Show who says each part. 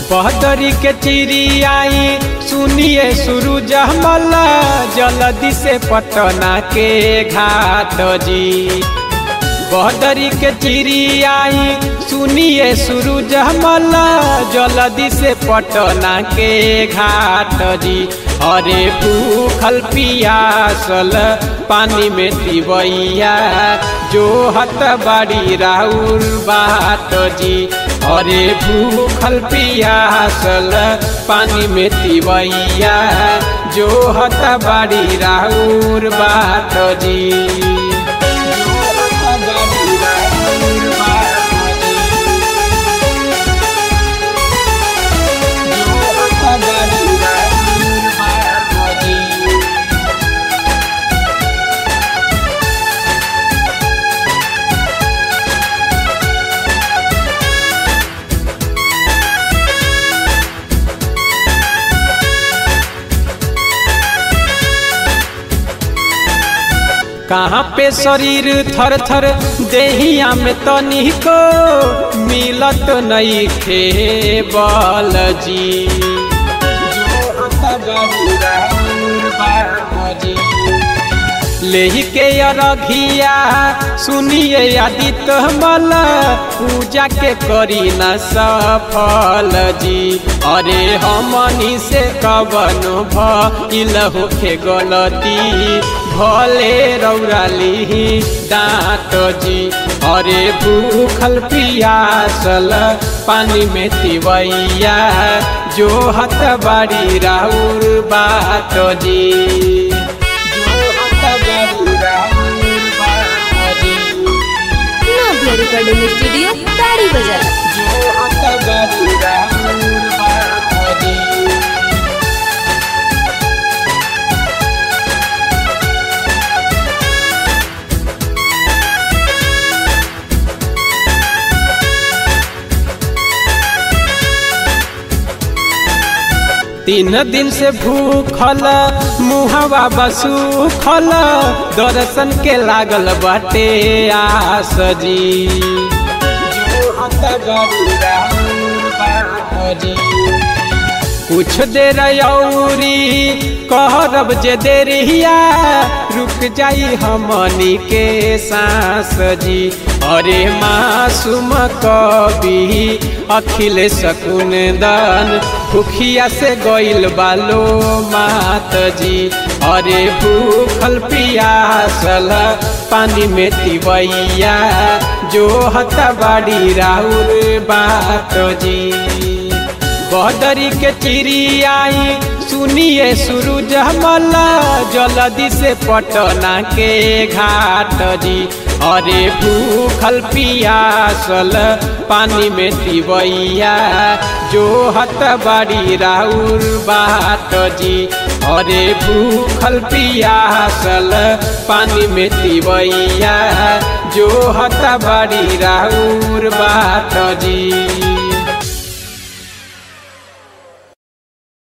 Speaker 1: बहदरी के चिड़ियाई सुनिए सूरज मल्ला जल्दी से पटना के घाट जी बहदरी के चिड़ियाई सुनिए सूरज मल्ला जल्दी से पटना के घाट जी अरे भूखल पियासल पानी में तिवैया जो हत बाड़ी राउर बात जी अरे भूखल पियासल पानी में तिवैया जो हत बाड़ी राउर बात जी कहाँ पे शरीर थर थर देहिया में तनी को मिलत नहीं खे बल जी लेही के अरघिया सुनिए आदित्य मल पूजा के करी न सफल जी अरे हमनी से कवन भइल होखे गलती भले रौराली दाँत जी अरे भूखल पियासल पानी में तिवैया जो हत बाड़ी राउर बात जी
Speaker 2: नव्या रिकॉर्डिंग स्टूडियो ताड़ी बाजार
Speaker 1: तीन दिन से भूखल मुहवा बसूखल दर्शन के लागल बाटे आस जी कुछ देर औरी कहरब जे देरिया रुक जाई हमनी के सांस जी अरे मासूम कवि अखिल शकुन दन भूखिया से गइल बालो मात जी अरे भूखल पियासल पानी में तिवैया जो हत बाड़ी राउर बात जी बहदरी के चिड़ियाई सुनिए सूरज मल्ला जल्दी से पटना के घाट जी अरे भूखल पियासल पानी में तिवैया जो हत बाड़ी राउर बात जी अरे भूखल पियासल पानी में तिवैया जो हत बाड़ी राउर बात जी